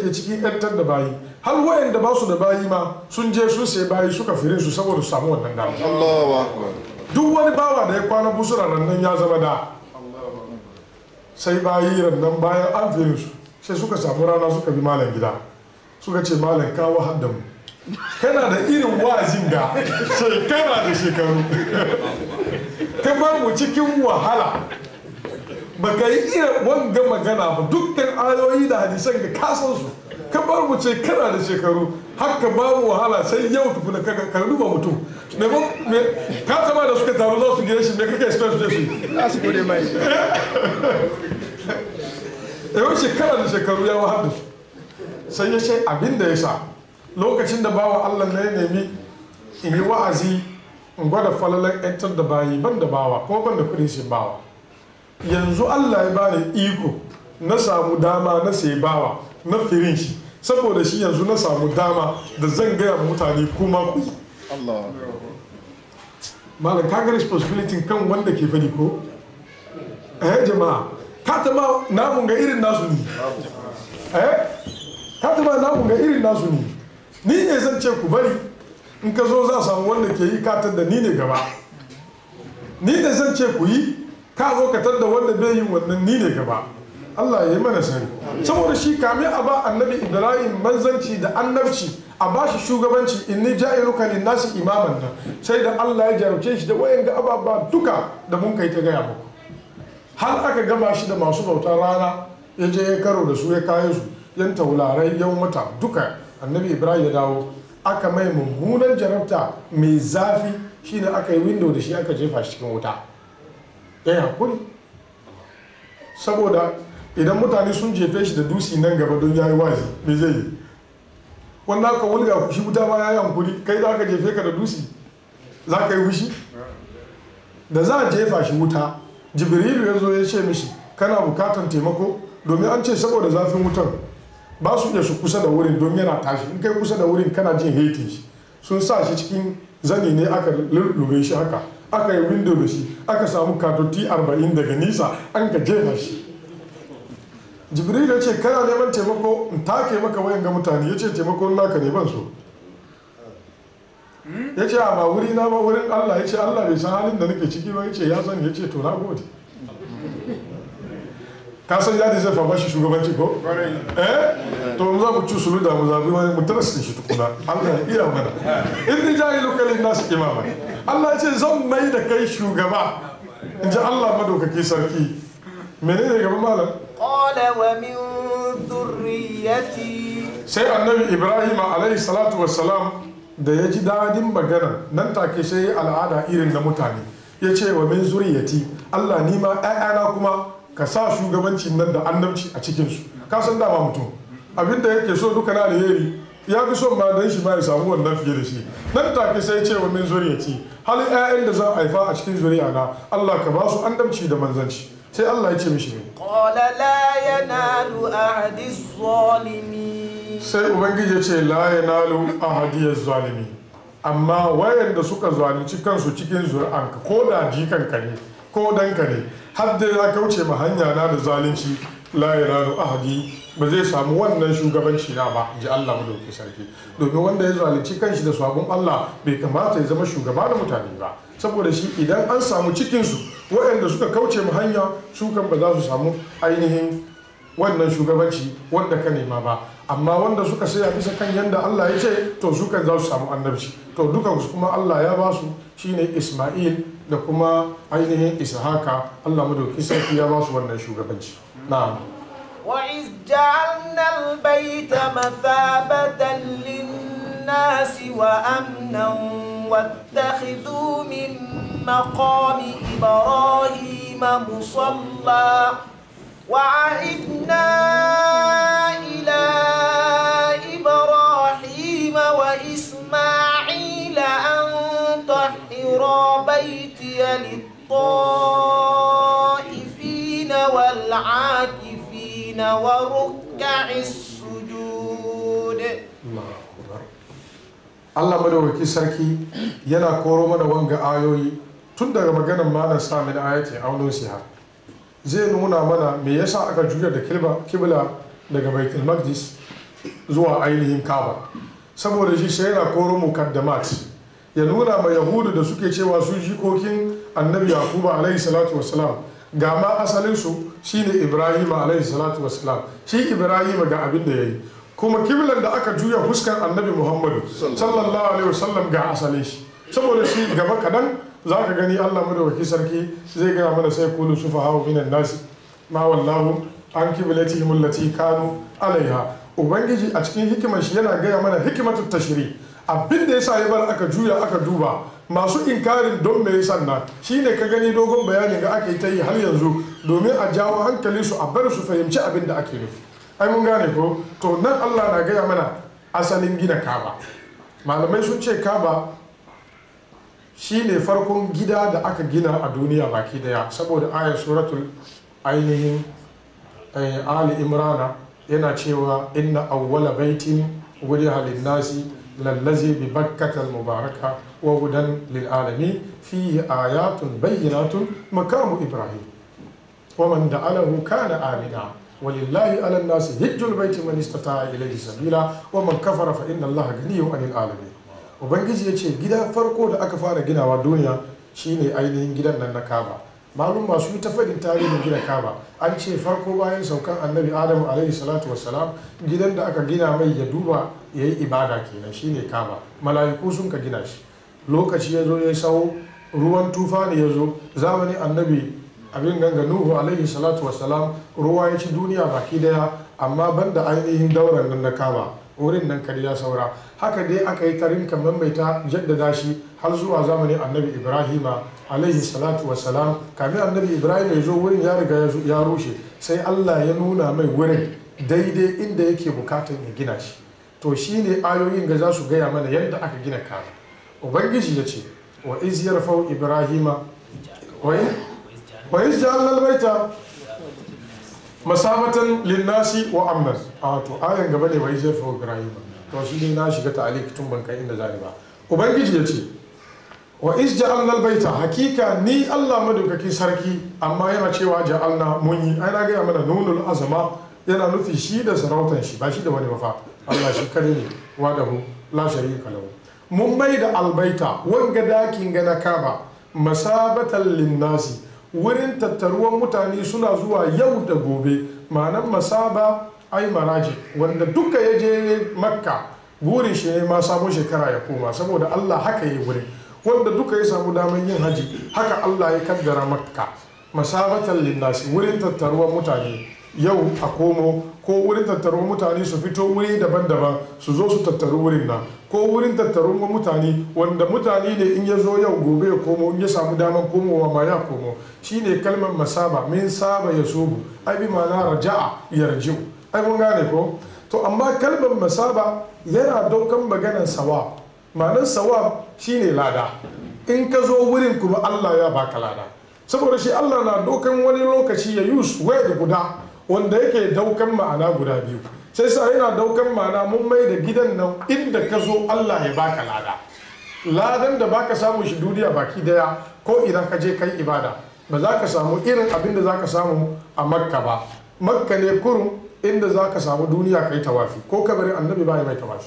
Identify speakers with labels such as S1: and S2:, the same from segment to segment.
S1: ke cikin yantar da bayi har wayanda ba su da bayi ma sun je sun sai bayi suka firin su saboda su samu wannan dama
S2: Allahu akbar
S1: duk wani bawa da ya kwana busura rannan ya zama da sai bayi rannan bayan an firin su sai suka samu rana suka bi malam gida suka ce malam kawo hadda mu kana da irin wa'azin da shekara da shekaru ka bar mu cikin wahala baka yi iya wanga magana ba dukkan ayoyi da hadisan ga kasan su ka bar mu shekara da shekaru haka ba mu wahala sai yau tukuna ka ka duba mutum me me ka taba da suka taru za su gire shi me kake expect su je su yi
S3: za su gode mai
S1: yau shekara da shekaru ya wahar da su sai ya ce abin da ya sa lokacin da bawa allah na ya nemi in yi wa'azi in gwada falalar yantar da bayi ban da bawa ko ban da kudin shi bawa yanzu allah ya bani iko na samu dama na sai bawa na firin shi saboda shi yanzu na samu dama da zan gaya ma mutane kuma ku yi
S2: Allah
S1: malam ka ga responsibility kan wanda ke fadi ko eh jama'a ka taba namun ga irin nasu ne eh ka taba namun ga irin nasu ne ni ne zan ce ku bari in ka zo za a samu wanda ke yi ka da ni ne gaba ni ne zan ce ku yi ka zo ka tadda wanda bai yi wannan ni ne gaba Allah ya yi mana sani saboda shi kame a ba annabi Ibrahim manzanci da annabci a ba shi shugabanci inni ja'iluka linnasi imaman nan sai da Allah ya jarabce shi da wayan ga ababa duka da mun kai ta gaya muku har aka gama shi da masu bautar rana ya je ya karo da su ya kayo su yan taularai yan wata duka annabi Ibrahim ya dawo aka mai mummunan jarabta mai zafi shine aka yi window da shi aka jefa shi cikin wuta ya yi hakuri saboda idan mutane sun jefe shi da dusi nan gaba don ya yi wazi me zai yi wanda aka wulga ku shi wuta ma ya yi hankuri kai za ka jefe ka da dusi za ka yi wushi da za a jefa shi wuta jibrilu ya zo ya ce mishi kana bukatan taimako domin an ce saboda zafin wutan ba su iya su kusa da wurin don yana tashi in kai kusa da wurin kana jin haiti shi sun sa shi cikin zani ne aka lullube shi haka aka yi window da shi aka samu katoti 40 daga nisa an ka jefa shi jibril ya ce kana neman taimako in take maka wayan ga mutane ya ce taimakon naka ne ban so ya ce a ba wuri na ba wurin allah ya ce allah bai san halin da nake ciki ba ya ce ya sani ya ce to na gode ka san yadi zai fa bashi shugabanci ko eh to mu za mu ci sulu da mu zabi wani mu tarasa shi tukuna allah ya iya mana in ni jahi lokalin nasu imama allah ya ce zan mai da kai shugaba in ji allah madaukaki sarki menene gaba malam
S4: قال ومن ذريتي
S1: sai annabi ibrahim alaihi salatu wassalam da ya ji dadin magana nan take sai al'ada irin na mutane ya ce wa min zuriyati allah ni ma ƴaƴana kuma ka sa shugabancin nan da annabci a cikinsu ka san dama mutum abinda yake so duka na alheri ya fi son ma dan shi ma ya samu wannan fiye da shi nan take sai ya ce wa min zuriyati halin ƴaƴan da za a haifa a cikin zuriya na allah ka ba su annabci da manzanci sai allah ya ce mishi ne
S4: قال لا ينال عهد الظالمين
S1: sai ubangiji ya ce la yanalu ahadiyar zalimi amma wayanda suka zalunci kansu cikin zuri'anka ko da jikanka ne ko danka ne har da ya kauce ma hanya na da zalunci la yanalu ahadi ba zai samu wannan shugabanci na ba ji Allah madauki sarki domin wanda ya zalunci kanshi da sabon Allah bai kamata ya zama shugaba da mutane ba saboda shi idan an samu cikinsu waɗanda suka kauce mu hanya su kan ba za su samu ainihin wannan shugabanci wanda ka nema ba amma wanda suka saya bisa kan yadda Allah ya ce to su kan za su samu annabci to dukan su kuma Allah ya ba su shine Isma'il da kuma ainihin Ishaka Allah madauki sarki ya ba su wannan shugabanci na'am
S4: وإذ جعلنا البيت مثابة للناس وأمنا واتخذوا من مقام إبراهيم مصلى وعهدنا إلى إبراهيم وإسماعيل أن طهرا بيتي للطائفين والعاكفين وركع السجود
S1: Allah madawaki sarki yana koro mana wanga ayoyi tun daga maganar malam samin ayati auno siha zai nuna mana me yasa aka juya da kilba kibla daga baitul maqdis zuwa ainihin kaba saboda shi sai yana koro mukaddamat ya nuna ma yahudu da suke cewa su jikokin annabi yakuba alaihi salatu wasalam ga ma asalinsu shine ibrahim alaihi salatu wasalam shi ibrahim ga abin da ya yi kuma kiblan da aka juya fuskan annabi muhammadu sallallahu alaihi wasallam ga asalin shi saboda shi gaba kadan za ka gani allah madawaki sarki zai gaya mana sai kulu sufa hawa minan nasi ma wallahu an kiblatihim allati kanu alaiha ubangiji a cikin hikimar shi yana gaya mana hikimatu tashri abin da yasa ya bar aka juya aka duba masu inkarin don me yasa na shine ka gani dogon bayanin ga aka yi ta yi har yanzu domin a jawo hankalin su a bar su fahimci abin da ake nufi ai mun gane ko to nan Allah na gaya mana asalin gina kaba malamai sun ce kaba shine farkon gida da aka gina a duniya baki daya saboda ayar suratul ainihin ali imrana yana cewa inna awwala baitin wudiha linnasi lallazi bi bakkatal mubaraka wa hudan lil alamin fihi ayatun bayyinatun makamu ibrahim wa man da'alahu kana amina ولله على الناس هج البيت من استطاع اليه سبيلا ومن كفر فان الله غني عن العالمين ubangiji ya ce gida farko da aka fara ginawa duniya shine ainihin gidan nan na kaba malum masu yi ta faɗin tarihin gina kaba an ce farko bayan saukan annabi adamu alaihi salatu wassalam gidan da aka gina mai ya duba ya yi ibada kenan shine kaba mala'iku sun ka gina shi lokaci ya zo ya sau ruwan tufa ne ya zo zamanin annabi abin ganga nuhu alaihi salatu wassalam ruwa ya ci duniya baki daya amma banda ainihin dauran nan na kaba wurin nan kar ya saura haka dai aka yi tarin kamar mai ta jaddada shi har zuwa zamanin annabi ibrahima alaihi salatu wassalam kamin annabi ibrahim ya zo wurin ya riga ya rushe sai allah ya nuna mai wurin daidai inda yake bukatan ya gina shi to shine ayoyin ga za su gaya mana yadda aka gina kaba ubangiji ya ce wa iz yarfau ibrahima wa iz ja'alna al-baita masabatan linnasi wa amnan a to ayan gaba ne wai zai fa ibrahim to shi ne na shiga ta'alik tun ban kai inda zani ba ubangiji ya ce wa is ja'alna albayta hakika ni Allah madaukaki sarki amma yana cewa ja'alna mun yi ai na ga mana nunul azama yana nufi shi da sarautan shi ba shi da wani mafa Allah shi kare ne wadahu la sharika lahu mun mai da albaita wanga dakin ga na kaba masabatan linnasi wurin tattaruwan mutane suna zuwa yau da gobe ma'anan masaba ai maraji wanda duka ya je makka burin shi ne ma sabon shekara ya koma saboda allah haka yi wurin wanda duka ya samu daman yin haji haka allah ya kaddara makka masabatan linnasi wurin tattaruwan mutane yau a komo ko wurin tattaruwan mutane su fito wuri daban-daban su zo su tattaru wurin nan ko wurin tattaruwan mutane wanda mutane ne in ya zo yau gobe ya komo in ya samu daman komowa ma ya komo shine kalmar masaba min saba ya sobu ai bi ma'ana raja'a yarji'u ai mun gane ko to amma kalmar masaba yana daukan maganar sawa ma'anar sawa shine lada in ka zo wurin kuma Allah ya baka lada saboda shi Allah na daukan wani lokaci ya yus waya da guda wanda yake daukan ma'ana guda biyu sai sa yana daukan ma'ana mun mai da gidan nan inda ka zo Allah ya baka lada ladan da baka samu shi duniya baki daya ko idan ka je kai ibada ba za ka samu irin abin da za ka samu a makka ba makka ne kurum inda za ka samu duniya kai tawafi ko kabarin annabi ba mai tawafi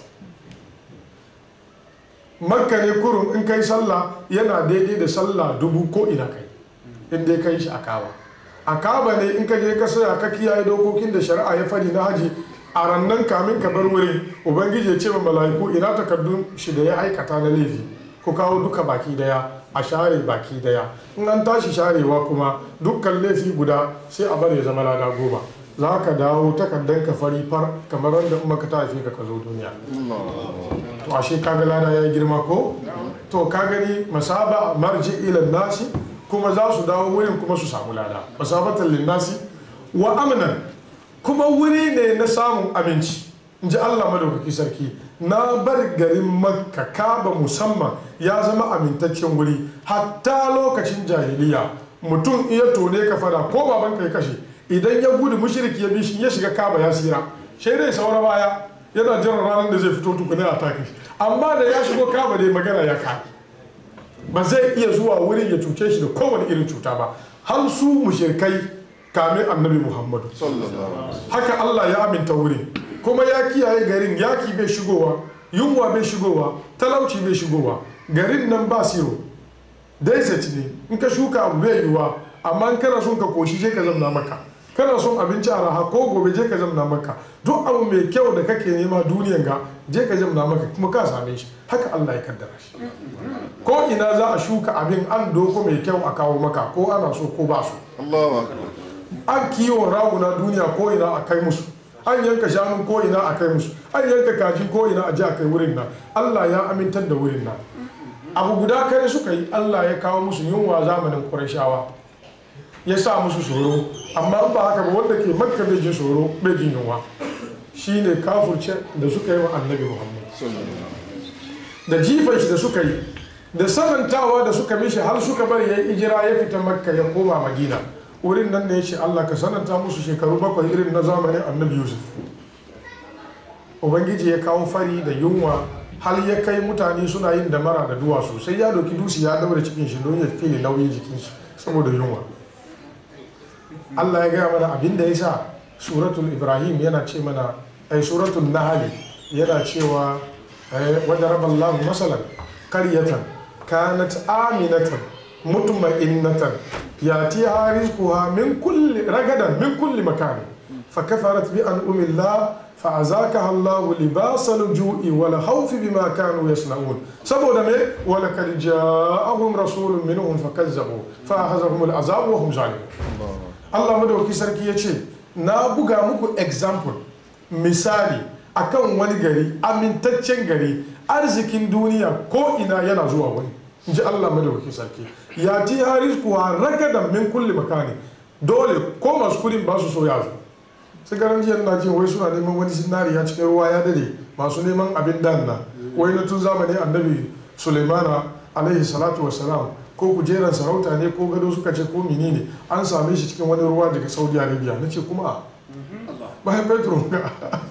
S1: makka ne kurum in kai sallah yana daidai da sallah dubu ko ina kai in dai kai shi a kaba a kaba ne in ka je ka saya ka kiyaye dokokin da shari'a ya fari na haji a rannan kamin ka bar wurin ubangiji ya ce wa mala'iku ina takardun shi da ya aikata na laifi ku kawo duka baki daya a share baki daya in an tashi sharewa kuma dukkan laifi guda sai a bar ya zama lada goma za ka dawo takardar ka fari far kamar wanda in ka tafi ka zo duniya to ashe kaga lada ya girma ko to ka gani masaba marji ila nasi kuma za su dawo wurin kuma su samu lada masabatan linnasi wa amnan kuma wuri ne na samun aminci in ji allah madaukaki sarki na bar garin makka kaba musamman ya zama amintaccen wuri hatta lokacin jahiliya mutum iya tone ka fada ko baban kai kashe idan ya gudu mushriki ya bishi ya shiga kaba ya sira sai dai saura baya yana jiran ranar da zai fito tukuna a take amma da ya shigo kaba dai magana ya kai ba zai iya zuwa wurin ya cuce shi da kowane irin cuta ba har su mushrikai kame annabi muhammadu haka allah ya aminta wurin kuma ya kiyaye garin yaki bai shigowa yunwa bai shigowa talauci bai shigowa garin nan ba siro desert ne in ka shuka abu bai yiwuwa amma in kana son ka koshi je ka zamna maka kana son abinci a raha ko gobe je ka zamna maka duk abu mai kyau da kake nema duniyan ga je ka zamna maka kuma ka same shi haka Allah ya kaddara shi ko ina za a shuka abin an doko mai kyau a kawo maka ko ana so ko ba so
S2: Allahu akbar
S1: an kiwon raguna duniya ko ina a kai musu an yanka shanun ko ina a kai musu an yanka kaji ko ina a ji a kai wurin nan Allah ya amintar da wurin nan abu guda kare suka yi Allah ya kawo musu yunwa zamanin Qurayshawa ya sa musu tsoro amma ba haka ba wanda ke makka bai jin tsoro bai jin yunwa shine kafurce da suka yi wa annabi Muhammad da jifan shi da suka yi da sanantawa da suka mishi har suka bari ya ijira ya fita makka ya koma madina wurin nan da ya ce allah ka sananta musu shekaru bakwai irin na zamanin annabi yusuf ubangiji ya kawo fari da yunwa har ya kai mutane suna yin damara da duwatsu sai ya doki dusi ya daura cikin shi don ya fili nauyin jikin shi saboda yunwa allah ya gaya mana abin da ya sa suratul ibrahim yana ce mana ai suratul nahali yana cewa وضرب الله مثلا قرية كانت آمنة مطمئنة يأتيها رزقها من كل رغدا من كل مكان فكفرت بأنعم الله فأذاقها الله لباس الجوع والخوف بما كانوا يصنعون سبب me ولقد جاءهم رسول منهم فكذبوا فأخذهم العذاب وهم ظالمون Allah madauki sarki ya ce na buga muku example misali akan wani gari amintaccen gari arzikin duniya ko ina yana zuwa wani in ji Allah madauki sarki ya ti haris kuwa ragadan min kulli makani dole ko masu kudin ba su so ya zo sai garan jiya na jin wai suna neman wani sinariya cikin ruwa ya dade masu neman abin dan na wai na tun zamanin annabi sulaimana alaihi salatu wassalam ko kujeran sarauta ne ko gado suka ce ko menene an same shi cikin wani ruwa daga saudi arabia na ce kuma bayan petro ga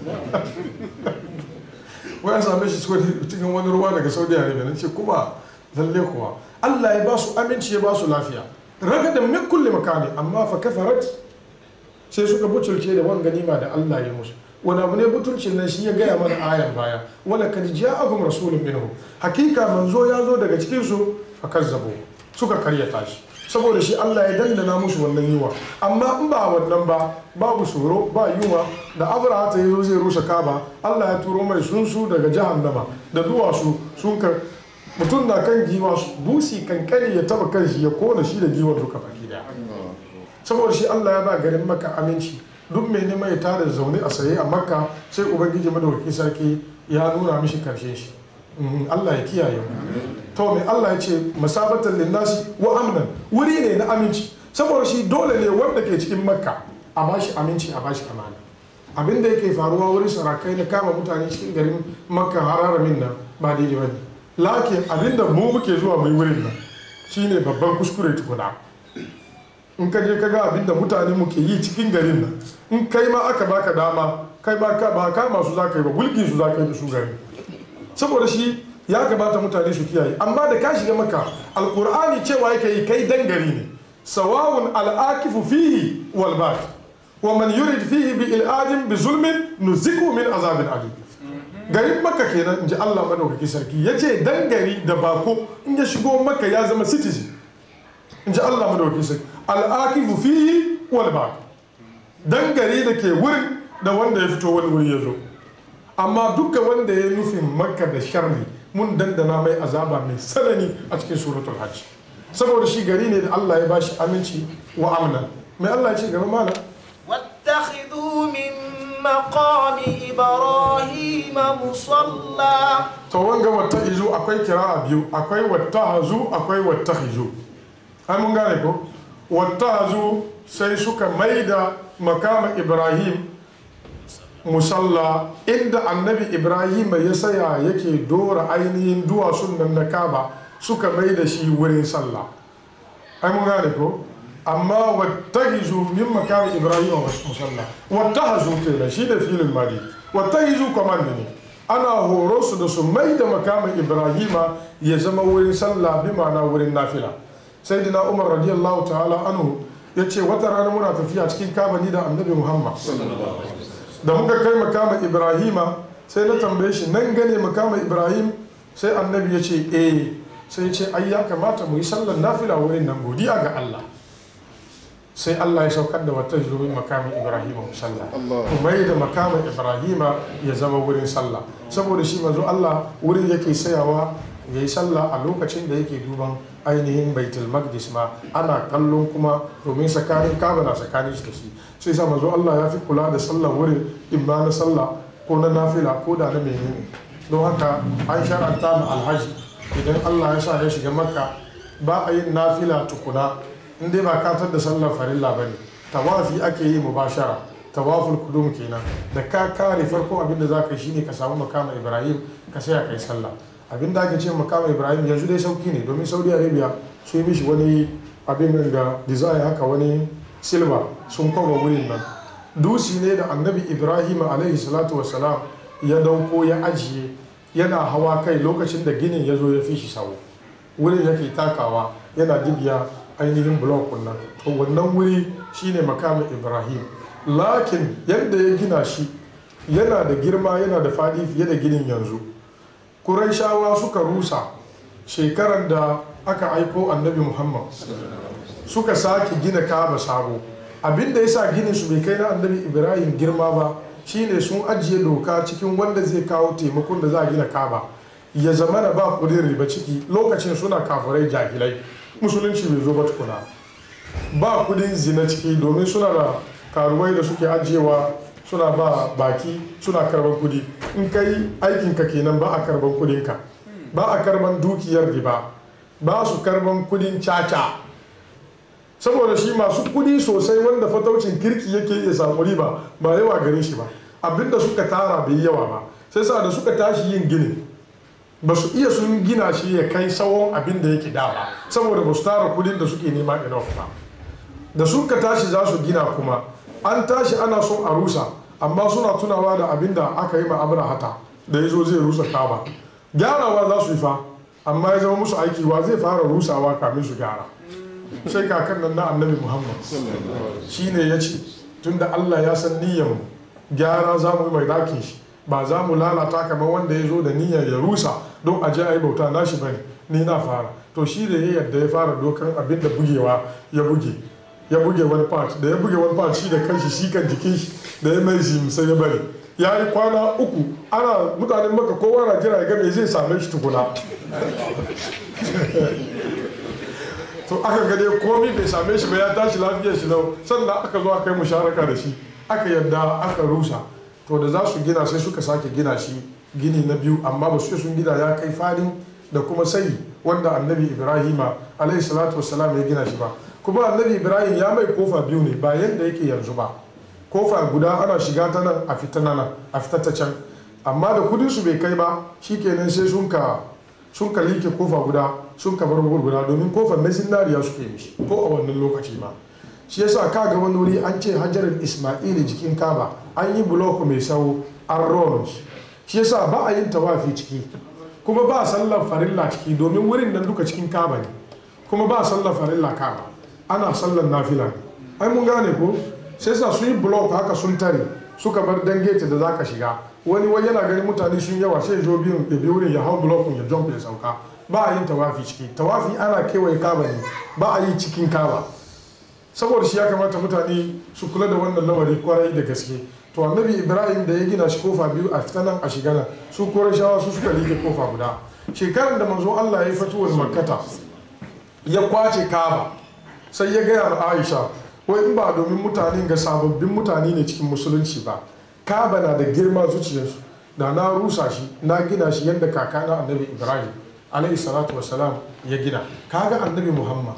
S1: wai an same shi cikin wani ruwa daga saudi arabia na ce kuma lalle kuwa allah ya ba su aminci ya ba su lafiya raga da min kulle makani amma fa kafarat sai suka butulce da wani ganima da allah ya musu wani abu ne butulcin nan shi ya gaya mana ayan baya wala kad ja'ahum rasulun minhum hakika manzo ya zo daga cikin su fa kazzabu suka karyata shi saboda shi Allah ya dandana musu wannan yiwa amma in ba wannan ba babu tsoro ba yiwa da abraha ta yi zai rushe kaba Allah ya turo mai sunsu daga jahannama da duwatsu sun ka mutum na kan giwa busi kankani ya taba kan shi ya kona shi da giwar duka baki daya saboda shi Allah ya ba garin maka aminci duk mai neman ya tada zaune a saye a makka sai ubangiji madawaki sarki ya nuna mishi karshen shi Allah ya kiyaye mu to mai Allah ya ce masabatan linnasi wa amnan wuri ne na aminci saboda shi dole ne wanda ke cikin makka a bashi aminci a bashi amana abin da yake faruwa wurin sarakai na kama mutane cikin garin makka hararamin nan ba daidai ba ne lakin abin da mu muke zuwa mai wurin nan shine babban kuskure tukuna in ka je ka ga abin da mutane muke yi cikin garin nan in kai ma aka baka dama kai ma ka ba kama su za ka yi ba mulkin su za ka yi da su garin saboda shi ya kamata mutane su kiyaye amma da ka shiga maka alkur'ani cewa yake yi kai dangari ne sawawun al'akifu fihi wal bad wa man yurid fihi bi il'adin bi zulmin nuziku min azabin alim garin maka kenan in ji Allah madaukaki sarki ya ce dangari da bako in ya shigo maka ya zama citizen in ji Allah madaukaki sarki al'akifu fihi wal bad dangari da ke wurin da wanda ya fito wani wuri ya zo amma duka wanda ya nufin makka da sharri mun dandana mai azaba mai sanani a cikin suratul hajj saboda shi gari ne da Allah ya bashi aminci wa amna mai Allah ya ce gaba mana
S4: واتخذوا من مقام إبراهيم مصلى
S1: to wanga wata izu akwai kira'a biyu akwai wata hazu akwai wata hizu ai mun gane ko wata hazu sai suka maida makama ibrahim musalla inda annabi ibrahim ya saya yake dora ainihin duwatsun nan na kaba suka mai da shi wurin sallah ai mun gane ko amma wattahizu min makami ibrahim wa musalla wattahazu kenan shi da filin mali wattahizu command ne ana horo su da su mai da makamin ibrahima ya zama wurin sallah bi ma'ana wurin nafila sayyidina umar radiyallahu ta'ala anhu ya ce wata rana muna tafiya cikin kabani da annabi muhammad da muka kai makama ibrahima sai na tambaye shi nan gane makama ibrahim sai annabi ya ce eh sai ce ai ya kamata mu yi sallar nafila wurin nan godiya ga Allah sai Allah ya saukar da wata zuwa makamin Ibrahim musalla kuma yi da makamin Ibrahim ya zama wurin sallah saboda shi manzo Allah wurin yake sayawa ya yi sallah a lokacin da yake duban ainihin baitul maqdis ma ana kallon kuma domin tsakanin kaba na tsakanin shi da shi sai sa manzo Allah ya fi kula da sallah wurin imma na sallah ko na nafila ko da na menene don haka an shar'anta ma alhaji idan Allah ya sa ya shiga makka ba a yin nafila tukuna in dai ba katar da sallar farilla ba ne tawafi ake yi mubashara tawaful kudum kenan da ka kare farko abin da za ka shine ka samu makama ibrahim ka saya kai sallah abin da ake ce makama ibrahim yanzu dai sauki ne domin saudi arabia su yi mishi wani abin da design haka wani silva sun kwaba wurin nan dusi ne da annabi ibrahim alaihi salatu wasalam ya dauko ya ajiye yana hawa kai lokacin da ginin ya zo ya fi shi sawo wurin yake takawa yana dibiya ainihin blok nan to wannan wuri shine makamin ibrahim lakin yadda ya gina shi yana da girma yana da fadi fiye da ginin yanzu kuraishawa suka rusa shekarar da aka aiko annabi muhammad suka sake gina kaba sabo abinda ya sa ginin su bai kai na annabi ibrahim girma ba shine sun ajiye doka cikin wanda zai kawo taimakon da za a gina kaba ya zama da ba kudin riba ciki lokacin suna kafirai jahilai musulunci bai zo ba tukuna ba kudin zina ciki domin suna da karuwai da suke ajiyewa suna ba baki suna karban kudi in kai aikinka kenan ba a karban kudinka ba a karban dukiyar riba ba su karban kudin caca saboda shi masu kudi sosai wanda fataucin kirki yake iya samu riba ba yawa gare shi ba abinda suka tara bai yawa ba sai sa da suka tashi yin gini ba su iya sun gina shi ya kai tsawon abin da yake da ba saboda ba su tara kudin da suke nema enough ba da suka tashi za su gina kuma an tashi ana son a rusa amma suna tunawa da abin da aka yi ma hata da ya zo zai rusa kaba gyarawa za su yi fa amma ya zama musu aiki wa zai fara rusawa kamin su gyara sai kakan nan na annabi muhammad shi ne ya ce tunda allah ya san niyyar mu gyara za mu yi mai dakin shi ba za mu lalata kamar wanda ya zo da niyyar ya rusa don a je a yi bauta nashi bane ni na fara to shi da ya yadda ya fara dokan abin da bugewa ya buge ya buge wani part da ya buge wani part shi da kanshi shi kan jikin shi da ya mai shi sai ya bari ya yi kwana uku ana mutanen maka kowa na jira ya ga me zai same shi tukuna to aka ga dai komi bai same shi ba ya tashi lafiyar shi lau sannan aka zo aka yi musharaka da shi aka yadda aka rusa to da za su gina sai suka sake gina shi gini na biyu amma ba su sun gina ya kai fadin da kuma sai wanda annabi ibrahima alaihi salatu wassalam ya gina shi ba kuma annabi ibrahim ya mai kofa biyu ne ba yadda yake yanzu ba kofa guda ana shiga ta nan a fita nan a fita ta can amma da kudin su bai kai ba shikenan sai sun ka sun ka like kofa guda sun ka bar guda domin kofar na zinariya suke mishi ko a wannan lokaci ma shi yasa ka ga wani wuri an ce hajarar ismaili jikin kaba an yi bulok mai sau an ronon shi shi yasa ba a yin tawafi ciki kuma ba sallar farilla ciki domin wurin nan duka cikin kaba ne kuma ba sallar farilla kaba ana sallar nafila ne ai mun gane ko sai sa sun yi bulok haka sun tare suka bar dangete da zaka shiga wani wani yana ganin mutane sun yawa sai zo biyun ya bi wurin ya hau bulokun ya jump ya sauka ba a yin tawafi ciki tawafi ana kewaye kaba ne ba a yi cikin kaba saboda shi ya kamata mutane su kula da wannan lamari kwarai da gaske to annabi ibrahim da ya gina shi kofa biyu a fita nan a shiga nan su shawa su suka rike kofa guda shekarar da manzo allah ya yi fatuwar makkata ya kwace kaba sai ya gaya ma aisha wai in ba domin mutane ga sababbin mutane ne cikin musulunci ba kaba na da girma zuciyarsu da na rusa shi na gina shi yadda kakana annabi ibrahim alaihi salatu wasalam ya gina kaga annabi muhammad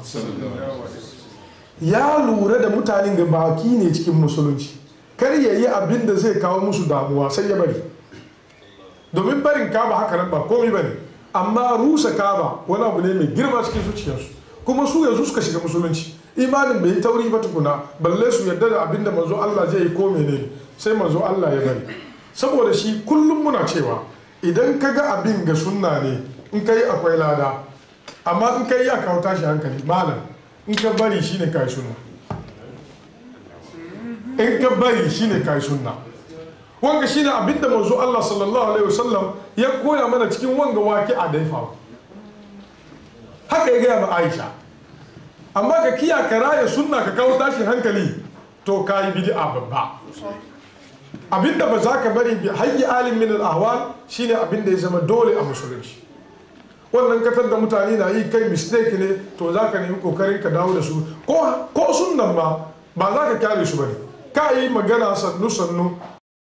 S1: ya lura da mutanen ga baki ne cikin musulunci kar ya yi abin da zai kawo musu damuwa sai ya bari domin barin kaba haka nan ba komai bane amma rusa kaba wani abu ne mai girma cikin zuciyarsu kuma su yanzu suka shiga musulunci imanin bai yi tauri ba tukuna balle su yarda da abin da manzo Allah zai yi ko ne sai manzo Allah ya bari saboda shi kullum muna cewa idan ka ga abin ga sunna ne in kai akwai lada amma in kai ya kawo tashi hankali malam in ka bari shine kai sunna in ka bari shine kai sunna wanga shine abinda manzo Allah sallallahu alaihi wasallam ya koya mana cikin wanga waki a da ya faru haka ya gaya ma Aisha amma ka kiya ka raya sunna ka kawo tashin hankali to ka yi bid'a babba abinda ba za ka bari bi hayyi alim min al-ahwal shine abinda ya zama dole a musulunci wannan katar da mutane na yi kai mistake ne to za ka nemi kokarin ka dawo da su ko sunnan ma ba za ka kyale su bane ka yi magana sannu sannu